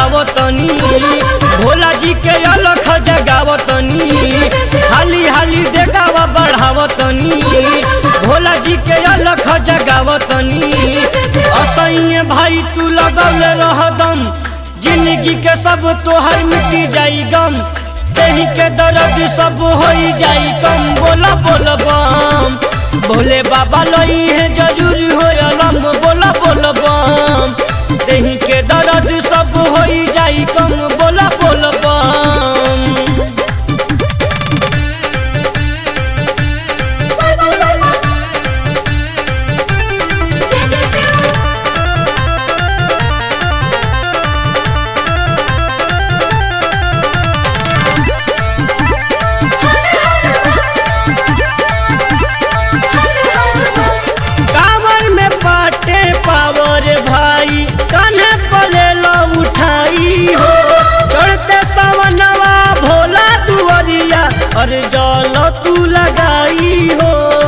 बढ़ावतनी भोला जी के अलख जगावतनी हाली हाली डेगावा बढ़ावतनी भोला जी के अलख जगावतनी असैये भाई तू लगौले रहदम जिंदगी के सब तोहर मिटी जाई गम देही के दर्द सब होई जाई कम बोला बोल बम भोले बाबा लई है जरूर हो अलम बोला बोल बम देही के दर्द सब होई जाई कम बोला बोल बम जय जय शिव कांवर में पाटे पावर भाई कान्हे पले लो उठाई हो चढ़ते सवनवा भोला दुआरिया और जल तू लगाई हो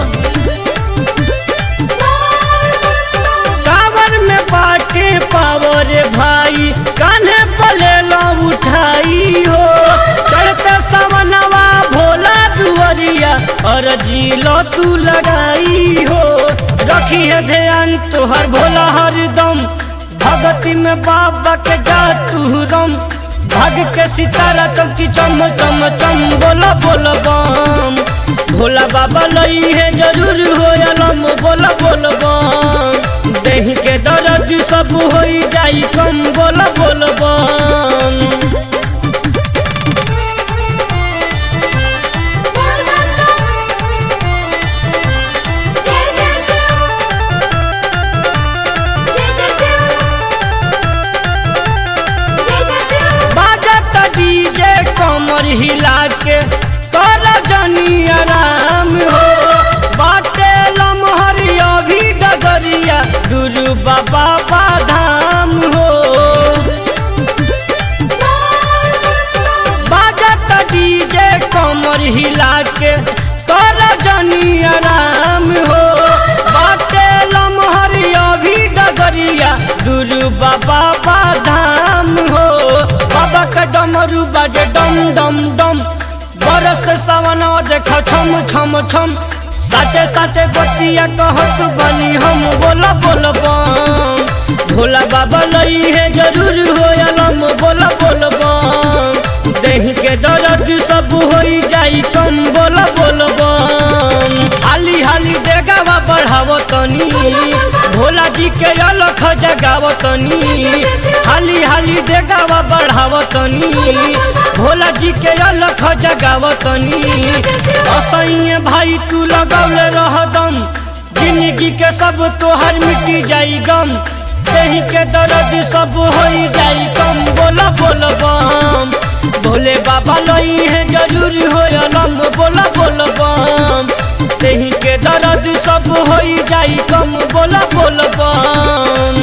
कांवर में पाटे पावर भाई कान्हे पले लो उठाई हो चढ़ते सवनवा भोला दुआरिया और जिलो तू लगाई हो रखी है ध्यान तोहर भोला हरदम भगती में बाबा के जा तू रम भाग के सितारा चमकी चम चम चम बोला बोल बम भोला बाबा लई है जरूर हो अलम बोला बोल बम देह के दर्द सब होई जाई कम बोला बोल बम जय जय शिव जय जय शिव जय जय शिव बाजत डीजे कमर हिला के कर जनी आराम हो बाटे लमहर अभी डगरिया गुरु बाबा बाधाम हो बाजत डीजे कमर हिला के कर जनी आराम हो बाटे लमहर अभी डगरिया गुरु बाबा बाधाम हो बाबा का डमरू बाजे डम डम डम बरस सवन देख छम छम छम साचे साचे बतिया कहत बनी हम बोला बोल बम भोला बाबा लई है जरूर हो अलम बोला बोल बम देह के दर्द सब होई जाई कम बोला बोल बम हाली हाली देगावा बढ़ावतनी भोला जी के अलख जगावतनी हाली हाली देगावा बढ़ावतनी भोला जी के अलख जगावतनी असैये भाई तू लगौले रहदम जिंदगी के सब तोहर मिटी जाई गम देही के दर्द सब होई जाई कम बोला बोल बम भोले बाबा लई है जरूर हो अलम बोला बोल बम देही के दर्द सब होई जाई कम बोला बोल बम